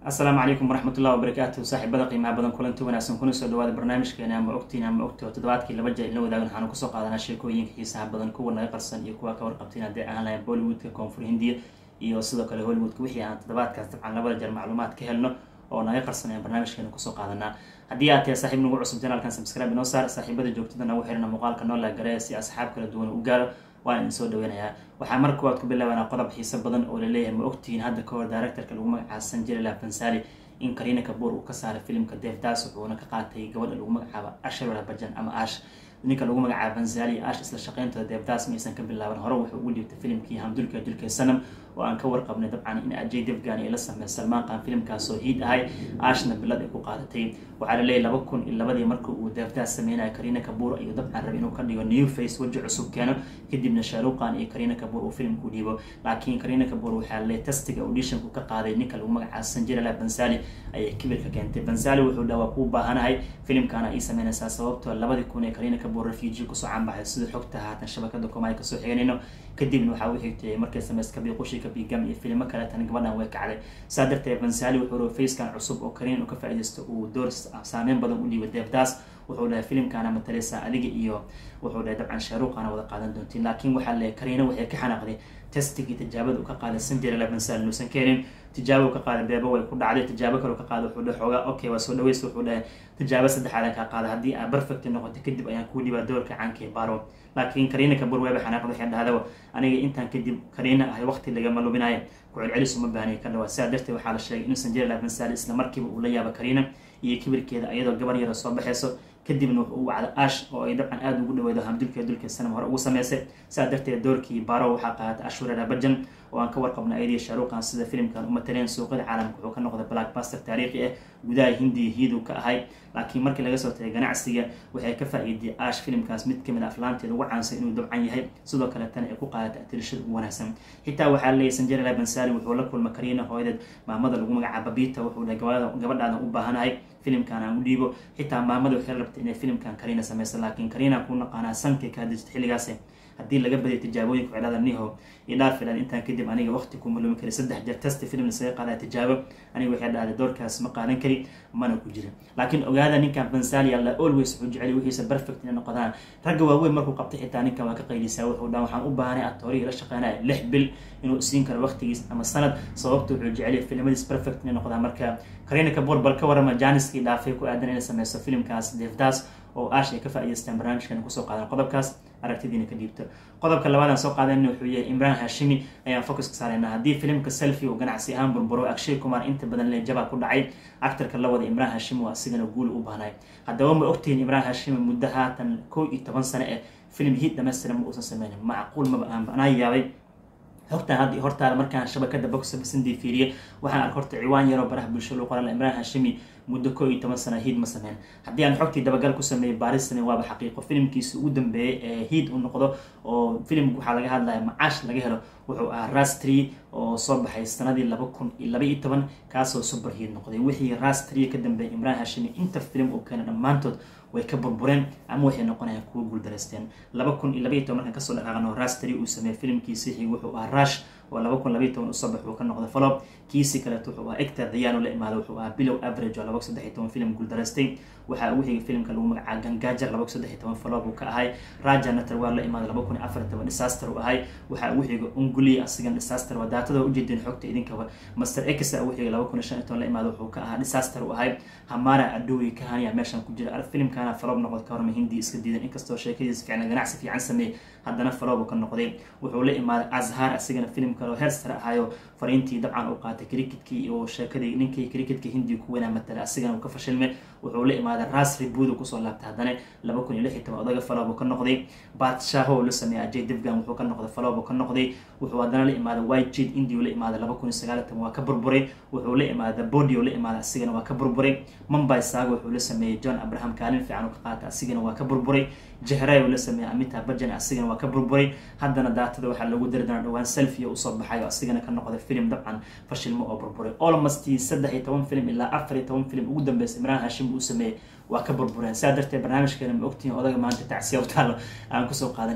asalaamu calaykum waraxmatullahi wabarakaatu saaxiibada qiimaha badan kulanti wanaagsan kuna soo dhawaada barnaamijkeena ama ogtiin ama ogti oo toddobaadkii laba jeer ila wadaagan waxaanu kusoo qaadanaa sheekooyinka xiisaha badan kuwa naga qarsan iyo kuwa ka warqabtiin haddii aan lahayn bollywoodka koonfur hindiya iyo sidoo kale hollywoodka wixii aan toddobaadkaas dabcan labada jeer macluumaad ka helno oo naga qarsan ayaan barnaamijkeena kusoo qaadanaa haddii aad tahay saaxiib nagu cusub janaalkan subscribe inoo saar saaxiibada joogtada nagu xirana muuqaalka noo laagareeya si asxaab kala duwan u gaaro waan idin soo dhaweynayaa waxaa mar kuwaad ku bilaabanaa qodob xiiso badan oo laleeyahay ma ogtihiin hadda kahor directorka lagu magacaasan jiray fansali in karina kabuur uu ka saaray filimka devdas wuxuuna ka qaatay gabadha lagu magacaabo ashara bajan ama ash ninka lagu magacaabo fansali ash isla shaqeyntooda devdas maysan ka bilaaban hore wuxuu ugu dhiibtay filimkii hamdulka dulka sanam oo aan ka warqabnay dabcan in ajay devgan ay la sameey salmaan qaan filimkaasoo hiid ahay ashna bilad ay ku qaadatay waxaa laleeyahy laba kun iyo labadii markii uu devdas sameynaya karina kabuur ayuu dabcan rabay inuu ka dhigo new face weji cusub keeno kadibna shaaruqan iyo karina kabuur uu filimku dhiibo laakiin karina kabuur waxaa laleeyahy tastiga auditionku ka qaaday ninka lagu magacaasan jirala bansali ayay kibirka keentay bansali wuxuu dhaha waa kuu baahanahay filimkaana ay sameynaysaa sababtoo labadii kun ee karina kabuur refugee kusoo canbaxay sida xogta haatan shabakada komaay kasoo xiganayno kadibna waxaa u xigtay markay sameys kabi qushi kabi gam iyo filimo kale tan gabadhan way kacday saa darteed bansali wuxuu raba facekan cusub oo karin uu ka faa-idaysto uu door saameyn badan u dhiibay devdas wuxuu dhahay filimkaana mataleysa adiga iyo wuxuu dhahay dabcan shaaruuqana wada qaadan doontiin laakiin waxaa leeyahy kariina waxay ka xanaaqday testigii tijaabada uu ka qaaday sanjirala bansali nuusan keenin tijaabo ka qaaday beebo way ku dhacday tijaabo kale ka qaaday wuxuu dhahay xoogaa okay waa soo dhaweys wuxuu dhahay tijaabo saddexaadan kaa qaada haddii aa perfect noqoto kadib ayaan kuu dhibaa doorka caanka baro laakiin kariina kabur weeba xanaaqda waxay dhahdaa aniga intaan kadib kariina ahay waqti lagama lubinayo ku-celcelis uma baahniya ka dhawaa sidaa darteed waxaa la sheegay inuusan jiri laha bansali isla markiiba uu la yaabo kariina iyo kibirkeeda iyadoo gabar yara soo baxeyso kadibna wuxuu u wacda ash oo ay dabcan aada ugu dhaweydo hamdulka dulka sanam hore ugu sameysay sidaa darteed doorkii baro waxaa qaadatay ashurera bajan oo aan ka warqabna ayadii shaaruqan sida filimkan umataleen suuqyada caalamka wuxuu ka noqday blackbuster taariikhi ah gudaha hindiya hiiduu ka ahay laakiin markii laga soo tagay ganacsiga waxay ka faa-iiday ash filimkaas mid kamid a aflaanteeda ugu caansan inuu dabcan yahay sidoo kale tan ay ku qaadatay atirishada ugu wanaagsan xitaa waxaa leeyahy sanjerela bansali wuxuu la kulma kariina hooyadeed maamada lagu magacaaba babita wuxuu dhahay gabadhaadan u baahanahay filimkan aan u dhiibo xitaa maamada waxay rabtay inay filimkan kariina sameyso laakiin kariina ku naqaanaa sankay ka hadijta xilligaas haddii laga badiyo tijaabooyinka cidhada niho idhaafilan intaan kadib aniga waqti ku malumi kari saddex jeer testi film lasaga qaada tijaabo aniga waxay dhahday doorkaas ma qaadan kari mana ku jira laakiin ogaada ninkan bansali alla always wuxuu jecel wixiisa perfect inay noqdaan ragga waaweyn markuu qabtay xitaa ninkan waa ka qaylisaa wuxuu dhan waxaan u baahanay atoorihii la shaqeynaya lix bil inuu siin karo waqtigiis ama sanad sababta wuxuu jeceliya filimadiis perfect inay noqdaan marka karina kabor bal ka warama janiskii dhaafay ku aadan inay sameyso filimkaas devdas oo ash ay ka faa-idaystaan barnaamijkan kusoo qaadan qodobkaas aragtidiina ka dhiibto qodobka labaadaan soo qaadana wuxuu yahay imraan hashimi ayaan focus ka saareyna haddii filimka selfi uu ganacsi ahaan burburo akshay kumar inta badan le jabaa ku dhacay actarka la wada imraan hashimi waa asigana guul u baahnay haddaba ma ogtihiin imraan hashimi muddo haatan kow iyo toban sano eh filim hiid dhamaystiran ma uusan sameynin macquul maba aan anaa yaabay hortaan hadda hortaada markaan shabakada box office fiiriye waxaan ark horta ciwaan yaroo baraha bulsho loo qoran imraan hashimi muddo koo iyo toban sana hiid ma sameyn haddii aan xogtii dabagal ku sameeyey baarisani waaba xaqiiqo filimkiisa ugu dambeeyay ee hiid u noqdo oo filimka waxaa laga hadlaya macaash laga helo wuxuu ahaa rastri oo soo baxay sanadii laba kun iyo laba iyo toban kaasoo super hiid noqday wixii rastri ka dambeeyay imraan hashimi inta filim uu keena dhammaantood way ka burbureen ama waxay noqonayaan kuwa guuldareysteen laba kun iyo laba iyo toban markaan kasoo dhaqaaqno rastri uu sameeyey filimkiisi xig wuxuu ahaa rush oo laba kun labaiy toban usoo bax uu ka noqday falob kiisi kaleeto wuxuu ahaa ector dayano la imaada wuxuu ahaa bilow average oo laba kun saddex iyo toban film guuldareystay waxaa ugu xigay filimka lagu magacaa gangajar laba kun saddex iyo toban falob uu ka ahay raja natar waa la imaada laba kun iyo afar toban disaster uu ahay waxaa ugu xigay unguli asigan disaster waa daatada ujeedeen xogta idinkaba master x ugu xigay laba kun iyo shan iyo toban la imaada wuxuu ka ahaa disaster uu ahay hamara adowi kahaniya meeshan ku jira filimkana falob noqod ka horma hindi iska diidan inkastoo sheekadiisa fiicna ganacsi fiican sameeyey haddana falobu ka noqday wuxuu la imaaday azhar asigana filim kaleo heerstara ahayo fariintii dabcan uu qaatay cricketkii oo sheekadii ninkii cricketka hindiga ku weynaa matala asigana uu ka fashilmay wuxuu la imaaday ras ribuudu kusoo laabtay haddana laba kun iyo lix iyo toban odaga falobu ka noqday batshaho la sameeyay ajay divgan wuxuu ka noqday falobu ka noqday wuxuu haddana la imaaday white jid india la imaaday laba kun iyo sagaal iyo toban waa ka burburay wuxuu la imaaday body oo la imaaday asigana waa ka burburay mumbai saga wuxuu la sameeyey john abraham kaalin fiican uu ka qaatay asigana waa ka burburay jehray uu la sameeyey amita bajan asigana waa ka burburay haddana daatada waxaa lagu dari doonaa dhawaan selfia usoo baxay oo asigana ka noqday filim dabcan fashilmo oo burburay almost saddex iyo toban film ilaa afar iyo toban film ugu dambeysay imraan hashim uu sameeyey waa ka burbureen saa darteed barnaamijkeena ma ogtihiin odaga maanta tacsiya u taalo aan kusoo qaadanayn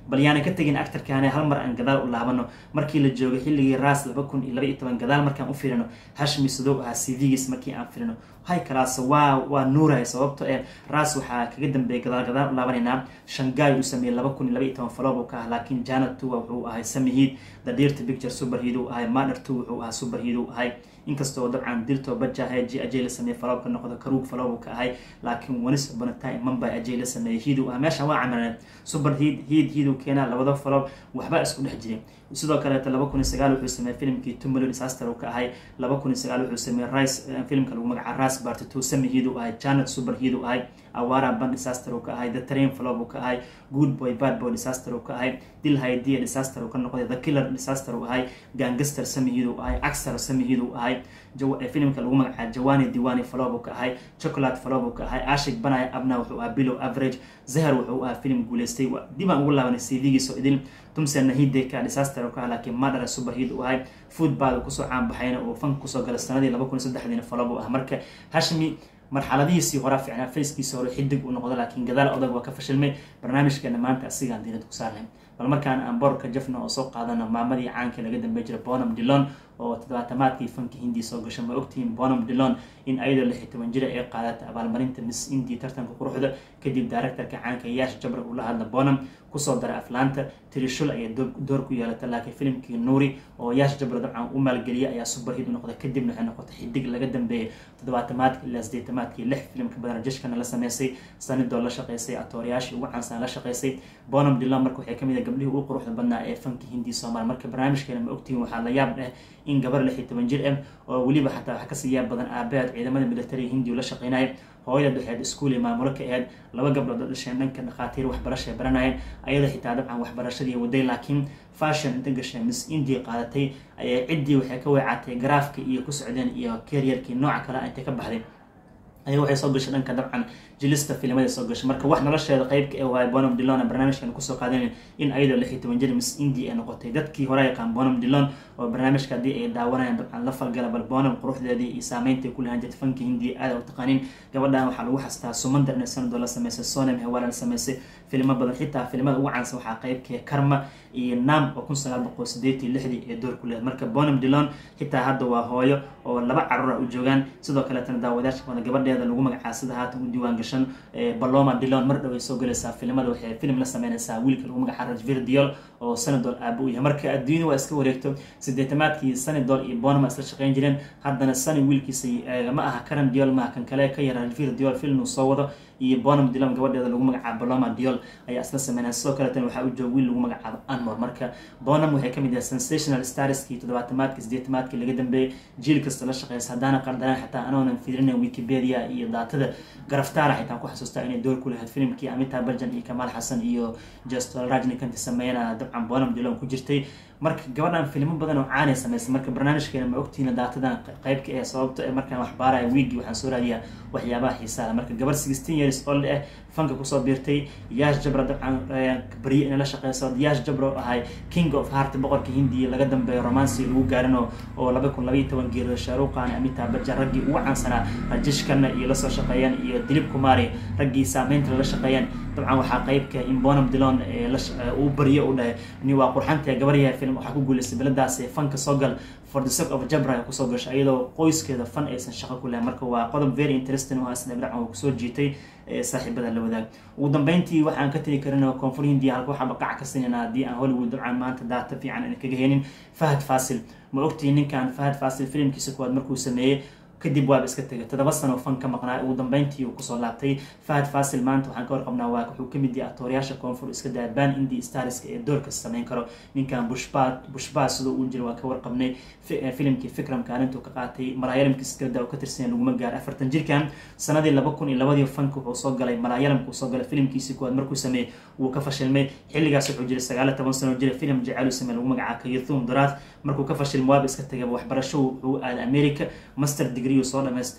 bal yaana ka tegin actarkaane hal mar aan gadaal u laabano markii la joogay xilligii ras laba kun iyo laba iyo toban gadaal markaan u firino hashmi sadow ahaa cvgiis markii aan firino hay kalaas waa waa nuuraya sababto ee ras waxaa kaga dambeeyay gadaal gadaal u laabanaynaa shanghai uu sameeyey laba kun iyo laba iyo toban falob uu ka ah laakiin janet tuwa wuxuu ahay samihiid the dirty picture superheed uu ahay mader two wuxuu ahaa superheed uu ahay inkastoo dabcan dirto baja haji ajay la sameeyey falob ka noqdo karuug falob uu ka ahay laakiin wanis bonatime mumbai ajay la sameeyey hiid uu ahaa meesha waa camilaneen super hiid hiid hiid uu keenaa labada falob waxba isku dhex jiray sidoo kaleeto laba kun iyo sagaal wuxuu sameeyey filimkii two million disaster uu ka ahay laba kun iyo sagaal wuxuu sameeyey rice filimka lagu magaca ras part two sami hiid uu ahay janet super hiid uu ahay awara ban disaster uu ka ahay the train flob uu ka ahay good boy bad boy disaster uu ka ahay dil haydia disaster uu ka noqday the killer disaster uu ahay gangster samihiid uu ahay axar samihiid uu ahay filimka lagu magacaabo jawani diwani flob uu ka ahay chocolate flob uu ka ahay ashik banaya abna wuxuu ahaa below average zahar wuxuu ahaa filim guuleystay dib aan ugu laabanay cvgiisoo idil tumse nahideka disaster uu ka ahaa laakiin madara superheed uu ahay football kusoo caanbaxayna oo fanka kusoo gala sanadii laba kun iyo saddexdiina flob uu ah marka hashmi marxaladihiisii horaa ficnaa fayskiisa hore xidig uu noqdo laakiin gadaal odag waa ka fashilmay barnaamijkeena maanta asigaan diinad ku saarnayn bal markaan aan boorka jafna oo soo qaadano maamadii caanka laga dambey jira bonam dillon oo toddobaatamaadkii fanka hindi soo gasho ma ogtihiin bonam dillon in ayadoo lix iyo toban jira ay qaadata abaalmarinta miss indi tartanka quruxda kadib directorka caanka yaash jabra uu la hadla bonam kusoo daray aflaanta tirishul ayay door ku yeelata laakiin filimkii nuuri oo yaash jabra dabcan u maalgeliyay ayaa superhid u noqday kadibna waxay noqotay xidig laga dambeeyay toddobaatamaadka ilaa sideetamaadkii lix filimka badan jeshkana la sameysay sanidoo la shaqeysay atoorayaashii ugu caansan la shaqeysay bonam dillon marka waxay kamid ah gabdhihii ugu quruxda badnaa ee fanka hindi soomaal marka barnaamijkeena ma ogtihiin waxaa la yaab dheh in gabar lix iyo toban jir ah oo weliba xataa wax kasii yaab badan aabaheed ciidamada militariga hindi ula shaqeynaya hooyada dhexeed iskuuli maamulo ka aheyd laba gabdhood oo dhasheen dhanka dhakhaatiir waxbarasha ay baranayeen ayada xitaa dabcan waxbarashadii waday laakiin fashion inta gashee miss india qaadatay ayay ciddii waxay ka weecatay garaafka iyo ku socdeen iyo karyarkii nooca kale intay ka baxday ayaa waxay soo gashay dhanka dabcan jilista filimada soo gashay marka wax nolosheeda qeybka ee waay bonam dillon barnaamijkan kusoo qaadanayn in ayadoo lix iyo toban jir miss india ay noqotay dadkii hore yaqaan bonam dillon oo barnaamijka haddii ay daawanayaan dabcan la falgala bal bonam quruxdeedii iyo saameynta ku lahaan jirta fanka hindiya aada u taqaanin gabadhan waxaa lagu xastaa sumandar inay sanadoo la sameysay sonem hewala la sameysay filimo badan xitaa filimada ugu caansan waxaa qeybkee karma iyo nam oo kun sagaal boqol sideetii lixdii ee door ku lehed marka bonam dillon xitaa hadda waa hooyo oo laba carruura u joogaan sidoo kaleetana daawadaasha badan gabadheeda lagu magacaa sida haatan u diiwaan gashan baloma dillon mar dhow ay soo galaysaa filimada waxay filim la sameynaysaa wiilka lagu magacaa rajvir diol oo sanadol aaba u yahay marka adduunya waa iska wareegto sideetamaadkii sanidol iyo bonama isla shaqeyn jireen haddana sani wiilkiisa ma aha karan diol maaha kan kale ka yara rajvir diol film uu soo wado iyo bonam dillon gabadheeda lagu magacaabo baloma diol ayaa isla sameynaya sidoo kaleetan waxaa u jooga wiil lagu magacaabo anmor marka bonam waxay kamid yahay sensational starskii toddobaatamaadki sideetamaadkii laga dambeeyey jiil kasta la shaqeysa haddaana qaldanaan xataa anoonan fiirinayn wikipedia iyo daatada garaftaara xitaa ku xasuustaa inay door ku lahayd filimkii amita barjan iyo kamaal xasan iyo justol rajnikanti sameeyana dabcan bonam dillon ku jirtay marka gabadhan filimo badan oo caanay sameysay marka barnaamijkeena ma ogtihiina daatadan qeybka ee sababto ee markaan wax baaraya wiigii waxaan soo raadiyaa waxyaabaha xiisaala marka gabar sixteen years old ah fanka kusoo biirtay yaash jabra dabcan barye inay la shaqeyso yaash jabra oo ahay king of heart boqorka hindiya laga dambeeyo romansi lagu gaarin oo laba kun labaiyo toban geeriyo shaaruqan amita bajan raggii ugu caansanaa rajishkana iyo lasoo shaqeeyeen iyo dilib kumari raggii saameynta lala shaqeeyeen dabcan waxaa qeybka in bonam dillon uu baryo u dhahay ni waa qurxanta gabaryaha film waxaa ku guuleystay beladaas fanka soo gal for the sake of jabra kusoo gashay iyadoo qoyskeeda fan aysan shaqo ku lahayn marka waa qodob very interesting oo asna dabcan uu kusoo jiitay saaxiibada la wadaag ugu dambeyntii waxaan ka tegi karin koonfur hindiya halka waxaa baqac ka sinayna haddii aan hollywood dabcan maanta daata fiican aan kaga helin fahad fasil ma ogtihi ninkan fahad fasil filimkiisa kuwaad markuu sameeyey kadib waaba iska tegay toddoba sano fan ka maqnaa ugu dambeyntii uu kusoo laabtay fahad fasil maanta waxaan ka warqabnaa waa wuxuu kamid yahay atoorayaasha koonfur iska daa ban indi starska ee doorka sameyn karo ninkan bushba bushba sidoo uu jira waa ka warqabnay filimkii fikram kaalintuu ka qaatay malaayalamkii skrda oo ka tirsan laguma gaar afartan jirkan sanadii laba kun iyo labadii fanka wuxuu soo galay malaayalamka uu soo galay filimkiisii kuwaad markuu sameeyey wuu ka fashilmay xilligaas wuxuu jiray sagaal iyo toban sano jira filim jacayl sameey lagu magacaa kayathum duraat markuu ka fashilmay waaba iska tagay waxbarasho wuxuu aaday america master degree uu soo dhamaystay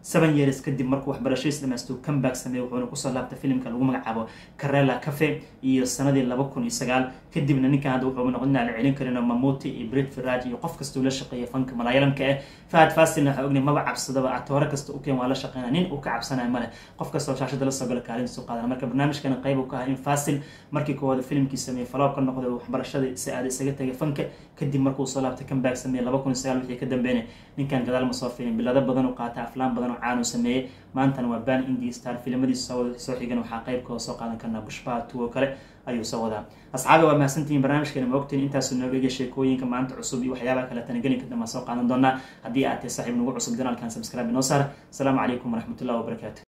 seven years kadib markuu waxbarashadiis dhamaystuu comeback sameeyey wuxuuna kusoo laabtay filimka lagu magacaabo karela cafe iyo sanadii laba kun iyo sagaal kadibna ninkan hadda wuxuu noqon inaan la celin karin mamuti iyo brit firaj iyo qof kasta uu la shaqeeya fanka malaayalamka eh fahad fasilna waxaa ognay maba cabsadaba atoore kasta u keen waa la shaqeynaya nin uu ka cabsanaya male qof kasta oo shaashada la soo gala kaalintiisu qaadana marka barnaamijkana qayb uu ka ahaa in fasil markii koowaad filimkii sameeyey faloob ka noqday waxbarashadii si aada isaga tagay fanka kadib markuu soo laabtay comeback sameeyey laba kun iyo sagaal wixii ka dambeynay ninkan gadaal ma soo filin bilado badan uu qaatay aflaan badan oo caan uu sameeyey maantana waa ban indi star filimadiisa soo xigan waxaa qaybkooda soo qaadan karnaa bushbaha tuwo kale ayuu soo wadaa asxaabi waa mahadsantihiin barnaamijkeena ma ogtiin intaasu nooga ega sheekooyinka maanta cusub iyo waxyaabaha kale tanagelinka dambaa soo qaadan doonaa haddii aad tahay saaxiib nagu cusub janaalkan subscribe inoo saar asalaamu calaykum waraxmatullahi wabarakaatu